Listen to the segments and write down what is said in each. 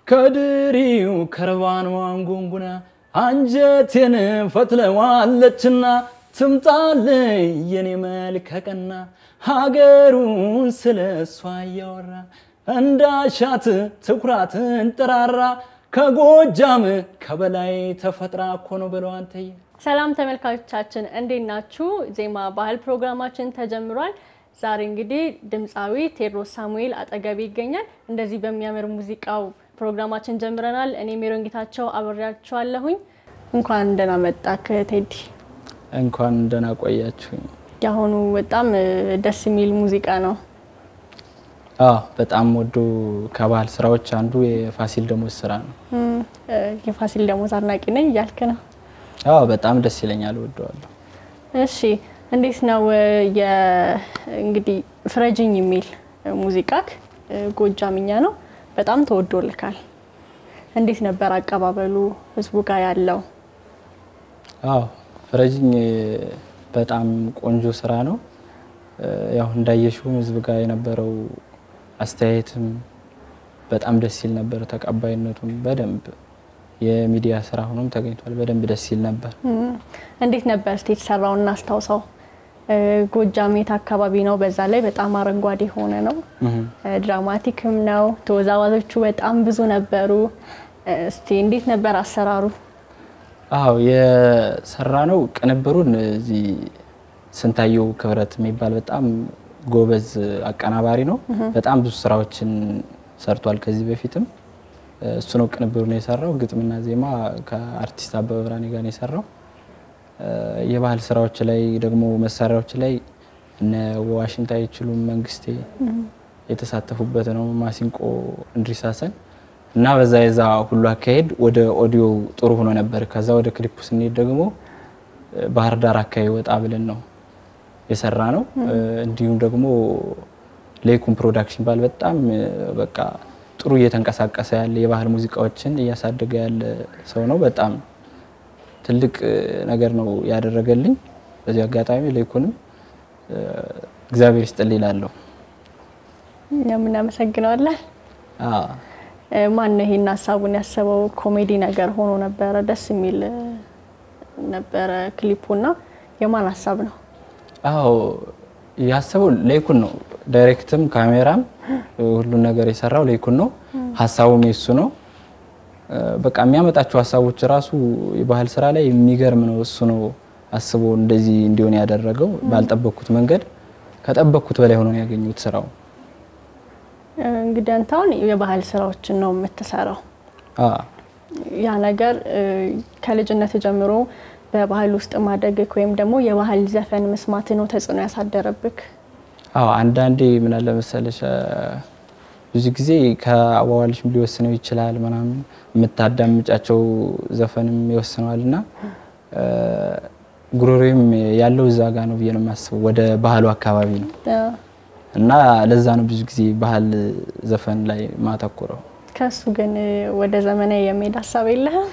ከድሪው ከርባን ዋንጉንጉና አንጀቴን ፈትለዋለችና ትምጣልኝ የኔ መልከ ቀና ሀገሩን ስለ እሷ እያወራ እንዳሻት ትኩራትን ጥራራ ከጎጃም ከበላይ ተፈጥራ እኮ ነው ብለው አንተዬ ሰላም ተመልካቾቻችን እንዴት ናችሁ? ዜማ ባህል ፕሮግራማችን ተጀምሯል። ዛሬ እንግዲህ ድምፃዊ ቴዎድሮስ ሳሙኤል አጠገቤ ይገኛል። እንደዚህ በሚያምር ሙዚቃው ፕሮግራማችን ጀምረናል። እኔ ሜሮን ጌታቸው አብሬያችኋለሁኝ። እንኳን ደህና መጣክ ቴዲ። እንኳን ደህና ቆያችሁኝ። የአሁኑ በጣም ደስ የሚል ሙዚቃ ነው። አዎ በጣም ወዶ ከባህል ስራዎች አንዱ የፋሲል ደሞዝ ስራ ነው። እም፣ የፋሲል ደሞዝ አድናቂ ነኝ እያልክ ነው። አዎ በጣም ደስ ይለኛል፣ ወደዋለሁ። እሺ እንዴት ነው የ- እንግዲህ ፍረጅኝ የሚል ሙዚቃክ ጎጃምኛ ነው፣ በጣም ተወዶልካል። እንዴት ነበር አቀባበሉ ህዝቡ ጋር ያለው? አዎ ፍረጅኝ በጣም ቆንጆ ስራ ነው። ያው እንዳየሽውም ህዝብ ጋር የነበረው አስተያየትም በጣም ደስ ይል ነበር። ተቀባይነቱም በደንብ የሚዲያ ስራ ሆኖም ተገኝቷል። በደንብ ደስ ይል ነበር። እም፣ እንዴት ነበር እስቲ የተሰራውን እናስታውሰው። እ፣ ጎጃም የት አካባቢ ነው? በዛ ላይ በጣም አረንጓዴ የሆነ ነው፣ እህ። እ፣ ድራማቲክም ነው። ተወዛዋዦቹ በጣም ብዙ ነበሩ። እ፣ እስቲ እንዴት ነበር አሰራሩ? አዎ የሰራ ነው። ቅንብሩን እዚህ ስንታየው ክብረት የሚባል በጣም ጎበዝ አቀናባሪ ነው። በጣም ብዙ ስራዎችን ሰርቷል ከዚህ በፊትም እሱ ነው ቅንብሩን የሰራው። ግጥምና ዜማ ከአርቲስት አበበ ብርሃኔ ጋር ነው የሰራው። የባህል ስራዎች ላይ ደግሞ መሳሪያዎች ላይ እነ ዋሽንት አይችሉም መንግስቴ የተሳተፉበት ነው። ማሲንቆ እንድሪስ ሀሰን እና በዛ የዛ ሁሉ አካሄድ ወደ ኦዲዮ ጥሩ ሆኖ ነበር። ከዛ ወደ ክሊፑ ስንሄድ ደግሞ ባህር ዳር አካባቢ ወጣ ብለን ነው የሰራ ነው። እንዲሁም ደግሞ ሌኩም ፕሮዳክሽን ባል በጣም በቃ ጥሩ እየተንቀሳቀሰ ያለ የባህል ሙዚቃዎችን እያሳደገ ያለ ሰው ነው። በጣም ትልቅ ነገር ነው ያደረገልኝ። በዚህ አጋጣሚ ሌኩንም እግዚአብሔር ይስጥልኝ እላለሁ። እኛም እናመሰግነዋለን። አዎ። ማን ነው ይሄን ሀሳቡን ያሰበው? ኮሜዲ ነገር ሆኖ ነበረ፣ ደስ የሚል ነበረ ክሊፑና የማን ሀሳብ ነው? አዎ ያሰበው ሌኩን ነው። ዳይሬክትም ካሜራም ሁሉን ነገር የሰራው ሌኩን ነው። ሀሳቡም የሱ ነው። በቃ የሚያመጣቸው ሀሳቦች ራሱ የባህል ስራ ላይ የሚገርም ነው። እሱ ነው አስቦ እንደዚህ እንዲሆን ያደረገው። ባልጠበቅኩት መንገድ ከጠበቅኩት በላይ ሆኖ ነው ያገኙት ስራው። እንግዲህ አንተ አሁን የባህል ስራዎችን ነው የምትሰራው። አዎ ያ ነገር ከልጅነት ጀምሮ በባህል ውስጥ ማደግክ ወይም ደግሞ የባህል ዘፈን መስማት ነው ተጽዕኖ ያሳደረብክ? አዎ አንዳንዴ ምን አለ መሰለሽ ብዙ ጊዜ ከአዋዋልሽም ሊወስነው ይችላል ምናምን የምታዳምጫቸው ዘፈንም ይወስነዋል እና ጉሮሮም ያለው እዛ ጋ ነው ብዬ ነው የማስበው። ወደ ባህሉ አካባቢ ነው እና ለዛ ነው ብዙ ጊዜ ባህል ዘፈን ላይ ማተኩረው። ከሱ ግን ወደ ዘመናዊ የሚሄድ ሀሳብ የለህም?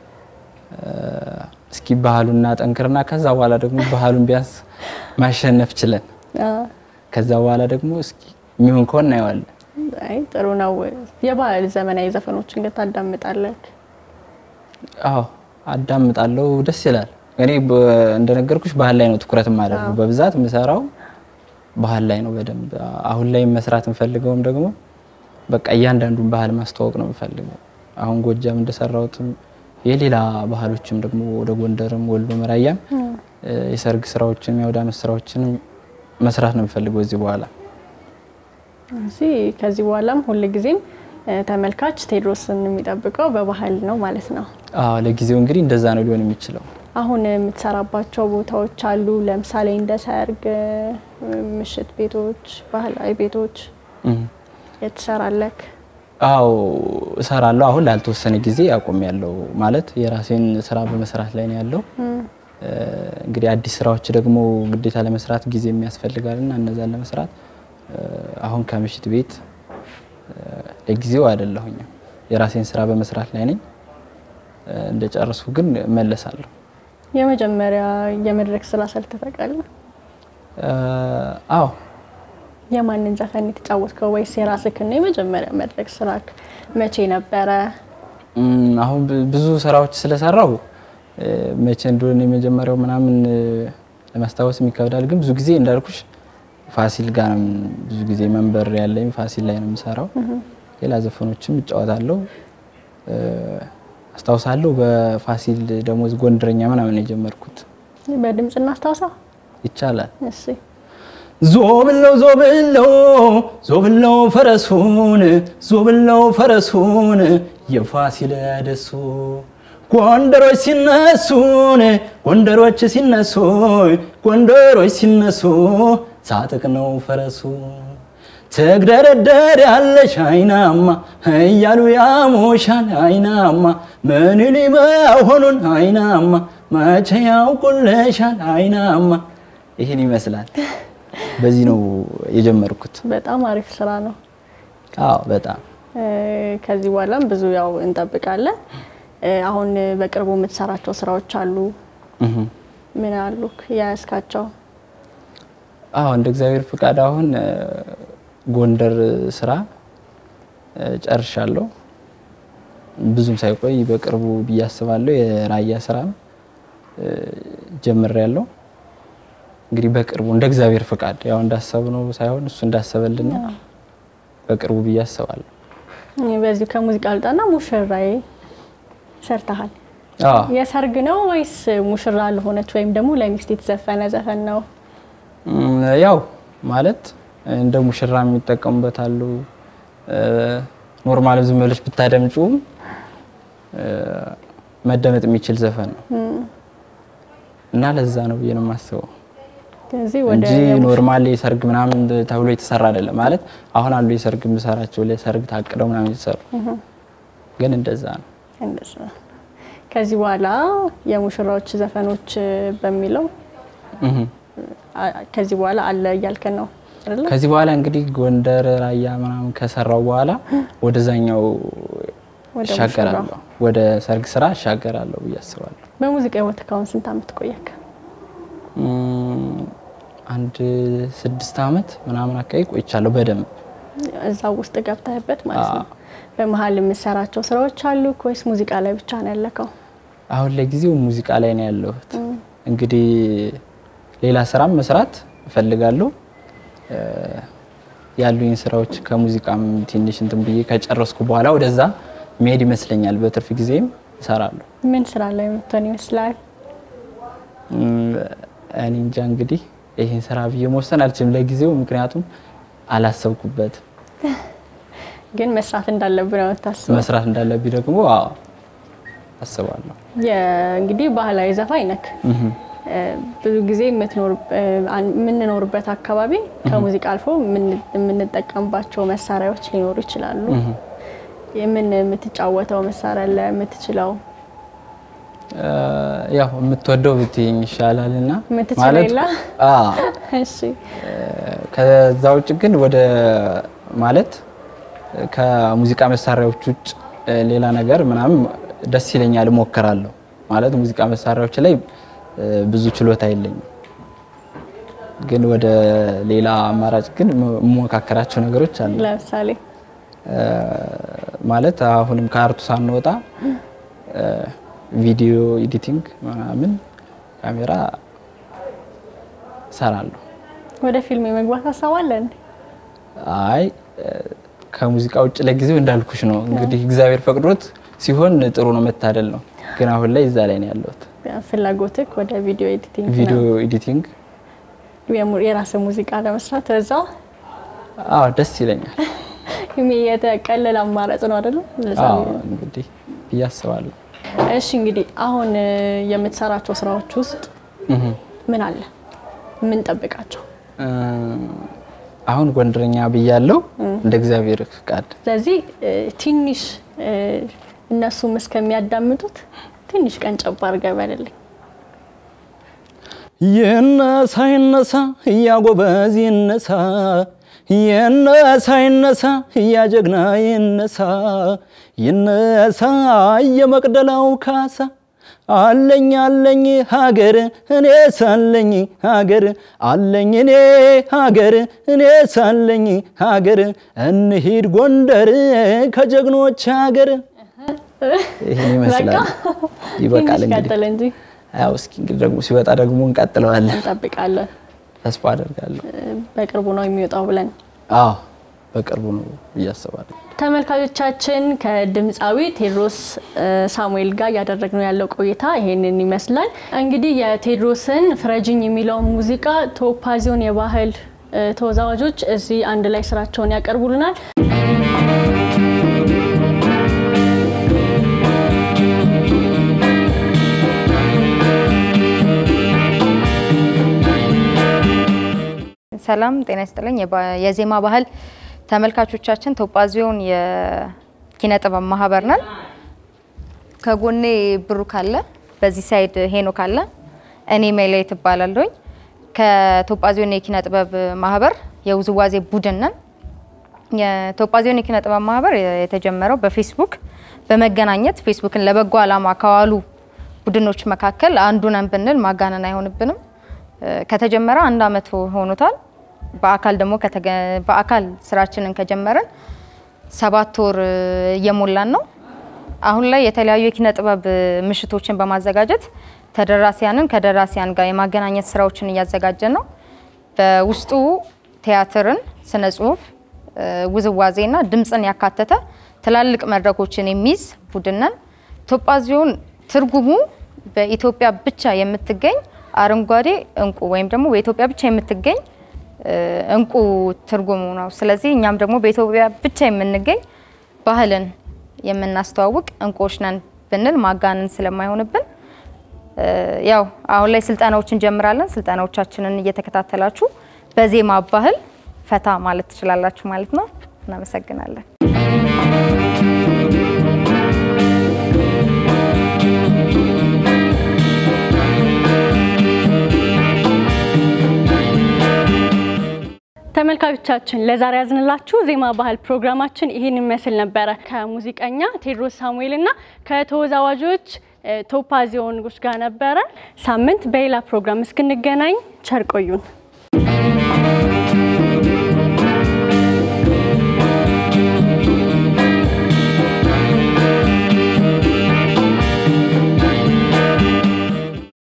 እስኪ ባህሉና ጠንክርና ከዛ በኋላ ደግሞ ባህሉን ቢያንስ ማሸነፍ ችለን ከዛ በኋላ ደግሞ እስኪ የሚሆን ከሆነ እናየዋለን። አይ ጥሩ ነው። የባህል ዘመናዊ ዘፈኖችን ግን ታዳምጣለህ? አዎ አዳምጣለሁ፣ ደስ ይላል። እኔ እንደነገርኩሽ ባህል ላይ ነው ትኩረት የማደርገው በብዛት የምሰራው ባህል ላይ ነው በደንብ። አሁን ላይ መስራት የምፈልገውም ደግሞ በቃ እያንዳንዱን ባህል ማስተዋወቅ ነው የምፈልገው። አሁን ጎጃም እንደሰራሁትም የሌላ ባህሎችም ደግሞ ወደ ጎንደርም፣ ወሎ፣ መራያም የሰርግ ስራዎችን የአውደ ዓመት ስራዎችንም መስራት ነው የምፈልገው እዚህ በኋላ። እዚህ ከዚህ በኋላም ሁልጊዜም ተመልካች ቴዎድሮስን የሚጠብቀው በባህል ነው ማለት ነው። አዎ ለጊዜው እንግዲህ እንደዛ ነው ሊሆን የሚችለው። አሁን የምትሰራባቸው ቦታዎች አሉ። ለምሳሌ እንደ ሰርግ፣ ምሽት ቤቶች፣ ባህላዊ ቤቶች የት ትሰራለህ? አዎ እሰራለሁ። አሁን ላልተወሰነ ጊዜ አቁም ያለው ማለት የራሴን ስራ በመስራት ላይ ነው ያለው። እንግዲህ አዲስ ስራዎች ደግሞ ግዴታ ለመስራት ጊዜ የሚያስፈልጋል እና እነዛን ለመስራት አሁን ከምሽት ቤት ለጊዜው አይደለሁኝም። የራሴን ስራ በመስራት ላይ ነኝ። እንደጨረሱ ግን መለሳለሁ። የመጀመሪያ የመድረክ ስራ ሰርተህ ታውቃለህ? አዎ የማንን ዘፈን የተጫወትከው ወይስ የራስህን ነው? የመጀመሪያ መድረክ ስራክ መቼ ነበረ? እም፣ አሁን ብ- ብዙ ስራዎች ስለሰራው እ፣ መቼ እንደሆነ የመጀመሪያው ምናምን እ፣ ለማስታወስም ይከብዳል። ግን ብዙ ጊዜ እንዳልኩሽ ፋሲል ጋር ነው ብዙ ጊዜ መንበር ያለኝ ፋሲል ላይ ነው የምሰራው። ሌላ ዘፈኖችም እጫወታለሁ። እ፣ አስታውሳለሁ በፋሲል ደሞዝ ጎንደረኛ ምናምን ነው የጀመርኩት። በድምጽ እናስታውሰው። ይቻላል እሺ ዞብለው ዞብለው ዞብለው ፈረሱን ዞብለው ፈረሱን የፋሲለደሱ ጎንደሮች ሲነሱን ጎንደሮች ሲነሱ ጎንደሮች ሲነሱ ሳጥቅ ነው ፈረሱ ትግደረደር ያለሽ አይናማ እያሉ ያሞሻል አይናማ ምን ሊመሆኑን አይናማ መቼ ያውቁልሻል አይናማ ይህን ይመስላል። በዚህ ነው የጀመርኩት። በጣም አሪፍ ስራ ነው። አዎ በጣም እ፣ ከዚህ በኋላም ብዙ ያው እንጠብቃለን። እ፣ አሁን በቅርቡ የምትሰራቸው ስራዎች አሉ። እህ። ምን አሉ የያዝካቸው? አዎ እንደ እግዚአብሔር ፍቃድ አሁን እ፣ ጎንደር ስራ እ፣ ጨርሻለሁ። ብዙም ሳይቆይ በቅርቡ ብዬ አስባለሁ። የራያ ስራም እ፣ ጀምሬያለሁ። እንግዲህ በቅርቡ እንደ እግዚአብሔር ፍቃድ ያው እንዳሰብነው ሳይሆን እሱ እንዳሰበልን ነው። በቅርቡ ብዬ አስባለሁ። በዚሁ ከሙዚቃ ልጣና ሙሽራዬ ሰርተሃል። አዎ የሰርግ ነው ወይስ ሙሽራ ለሆነች ወይም ደግሞ ለሚስት የተዘፈነ ዘፈን ነው? እም፣ ያው ማለት እንደ ሙሽራ የሚጠቀሙበት አሉ። ኖርማል ዝም ብለሽ ብታደምጪውም እ፣ መደመጥ የሚችል ዘፈን ነው እና ለዛ ነው ብዬ ነው የማስበው ከዚህ ወደ እንጂ ኖርማል የሰርግ ምናምን ተብሎ የተሰራ አይደለም። ማለት አሁን አሉ የሰርግ የምሰራቸው ለሰርግ ታቅደው ምናምን የተሰሩ ግን እንደዛ ነው። እንደዛ ነው። ከዚህ በኋላ የሙሽራዎች ዘፈኖች በሚለው እህ። አ- ከዚህ በኋላ አለ እያልከን ነው አይደለ? ከዚህ በኋላ እንግዲህ ጎንደር ራያ ምናምን ከሰራው በኋላ ወደዛኛው ወደ እሻገራለሁ፣ ወደ ሰርግ ስራ እሻገራለሁ ብዬ አስባለሁ። በሙዚቃ ህይወት ካሁን ስንት አመት ቆየክ? እም፣ አንድ ስድስት አመት ምናምን አካባቢ ቆይቻለሁ በደንብ እዛ ውስጥ ገብተህበት ማለት ነው። በመሀል የምሰራቸው ስራዎች አሉ ወይስ ሙዚቃ ላይ ብቻ ነው ያለከው? አሁን ለጊዜው ሙዚቃ ላይ ነው ያለሁት። እንግዲህ ሌላ ስራም መስራት እፈልጋለሁ። እ፣ ያሉኝ ስራዎች ከሙዚቃም ትንሽ እንትን ብዬ ከጨረስኩ በኋላ ወደዛ መሄድ ይመስለኛል። በትርፍ ጊዜም እሰራለሁ። ምን ስራ ላይ የምትሆን ይመስላል? እም፣ እኔ እንጃ እንግዲህ ይህን ስራ ብዬ መወሰን አልችልም ለጊዜው፣ ምክንያቱም አላሰብኩበትም። ግን መስራት እንዳለብን ነው የምታስበው? መስራት እንዳለብኝ ደግሞ አዎ አስባለሁ። እንግዲህ ባህላዊ ዘፋኝ ነክ እህ። ብዙ ጊዜ የምትኖር አን- የምንኖርበት አካባቢ ከሙዚቃ አልፎ የምን- የምንጠቀምባቸው መሳሪያዎች ሊኖሩ ይችላሉ። የምን የምትጫወተው መሳሪያ አለ የምትችለው? እ፣ ያው የምትወደው ብትይኝ ይሻላል እና የምትችለው የለ? አዎ እሺ ከዛ ውጭ ግን ወደ ማለት ከሙዚቃ መሳሪያዎች ውጭ እ፣ ሌላ ነገር ምናምን ደስ ይለኛል፣ እሞክራለሁ። ማለት ሙዚቃ መሳሪያዎች ላይ እ፣ ብዙ ችሎታ የለኝም። ግን ወደ ሌላ አማራጭ ግን የምሞካከራቸው ነገሮች አሉ። ለምሳሌ እ፣ ማለት አሁንም ከአርቱ ሳንወጣ እ፣ ቪዲዮ ኤዲቲንግ ምናምን ካሜራ እሰራለሁ። ወደ ፊልም የመግባት ሀሳብ አለን? አይ እ፣ ከሙዚቃ ውጭ ለጊዜው እንዳልኩሽ ነው እንግዲህ እግዚአብሔር ፈቅዶት ሲሆን ጥሩ ነው፣ መታደል ነው። ግን አሁን ላይ እዛ ላይ ነው ያለሁት። ፍላጎትክ ወደ ቪዲዮ ኤዲቲንግ ቪዲዮ ነው? ኤዲቲንግ የሙ- የራስህ ሙዚቃ ለመስራት በዛው አዎ ደስ ይለኛል። የተቀለለ አማራጭ ነው አይደለም? ለዛ አዎ ነው። እንግዲህ ብዬ አስባለሁ። እሺ እንግዲህ አሁን እ፣ የምትሰራቸው ስራዎች ውስጥ እህ። ምን አለ ምን ጠብቃቸው? እ፣ አሁን ጎንደረኛ ብያለሁ እንደ እግዚአብሔር ፍቃድ ስለዚህ እ፣ ትንሽ እ፣ እነሱም እስከሚያዳምጡት ትንሽ ቀን ጨባ አድርገህ በልልኝ። ይነሳ ይነሳ እያጎበዝ ይነሳ ይነሳ ይነሳ እያጀግና ይነሳ ይነሳ የመቅደላው ካሳ አለኝ አለኝ ሀገር እኔ ሳለኝ ሀገር አለኝ እኔ ሀገር እኔ ሳለኝ ሀገር እንሂድ ጎንደር ከጀግኖች ሀገር ይህን ይመስላል። ይበቃል ትንሽ እንግዲህ ቀጥል እንጂ ያው እስኪ እንግዲህ ደግሞ ሲወጣ ደግሞ እንቀጥለዋለን እንጠብቃለን። ተስፋ አደርጋለሁ። በቅርቡ ነው የሚወጣው ብለን አዎ በቅርቡ ነው እያስባለሁ። ተመልካቾቻችን ከድምፃዊ ቴዎድሮስ እ፣ ሳሙኤል ጋር እያደረግነው ያለው ቆይታ ይሄንን ይመስላል። እንግዲህ የቴዎድሮስን ፍረጅኝ የሚለውን ሙዚቃ ቶፓዚዮን የባህል እ፣ ተወዛዋዦች እዚህ አንድ ላይ ስራቸውን ያቀርቡልናል። ሰላም ጤና ይስጥልኝ። የባ- የዜማ ባህል ተመልካቾቻችን ቶጳዚዮን የኪነ ጥበብ ማህበር ነን። ከጎኔ ብሩክ አለ፣ በዚህ ሳይድ ሄኖክ አለ፣ እኔ ሜላይ ትባላለሁኝ። ከቶጳዚዮን የኪነ ጥበብ ማህበር የውዝዋዜ ቡድን ነን። የቶጳዚዮን የኪነ ጥበብ ማህበር የተጀመረው በፌስቡክ በመገናኘት ፌስቡክን ለበጎ ዓላማ ከዋሉ ቡድኖች መካከል አንዱ ነን ብንል ማጋነን አይሆንብንም። እ፣ ከተጀመረ አንድ አመት ሆኖታል። በአካል ደግሞ ከተገ- በአካል ስራችንን ከጀመረን ሰባት ወር እ፣ እየሞላን ነው። አሁን ላይ የተለያዩ የኪነ ጥበብ እ፣ ምሽቶችን በማዘጋጀት ተደራሲያንን ከደራሲያን ጋር የማገናኘት ስራዎችን እያዘጋጀን ነው። በውስጡ ቲያትርን፣ ስነ ጽሁፍ፣ እ፣ ውዝዋዜና ድምፅን ያካተተ ትላልቅ መድረኮችን የሚይዝ ቡድን ነን። ቶጳዚዮን ትርጉሙ በኢትዮጵያ ብቻ የምትገኝ አረንጓዴ እንቁ ወይም ደግሞ በኢትዮጵያ ብቻ የምትገኝ እ፣ እንቁ ትርጉሙ ነው። ስለዚህ እኛም ደግሞ በኢትዮጵያ ብቻ የምንገኝ ባህልን የምናስተዋውቅ እንቁዎች ነን ብንል ማጋነን ስለማይሆንብን እ፣ ያው አሁን ላይ ስልጠናዎች እንጀምራለን። ስልጠናዎቻችንን እየተከታተላችሁ በዜማ ባህል ፈታ ማለት ትችላላችሁ ማለት ነው። እናመሰግናለን። ተመልካቾቻችን ለዛሬ ያዝንላችሁ ዜማ ባህል ፕሮግራማችን ይህን ይመስል ነበረ። ከሙዚቀኛ ቴዎድሮስ ሳሙኤል እና ከተወዛዋዦች እ፣ ቶፓዚዮኖች ጋር ነበረ። ሳምንት በሌላ ፕሮግራም እስክንገናኝ ቸር ቆዩን።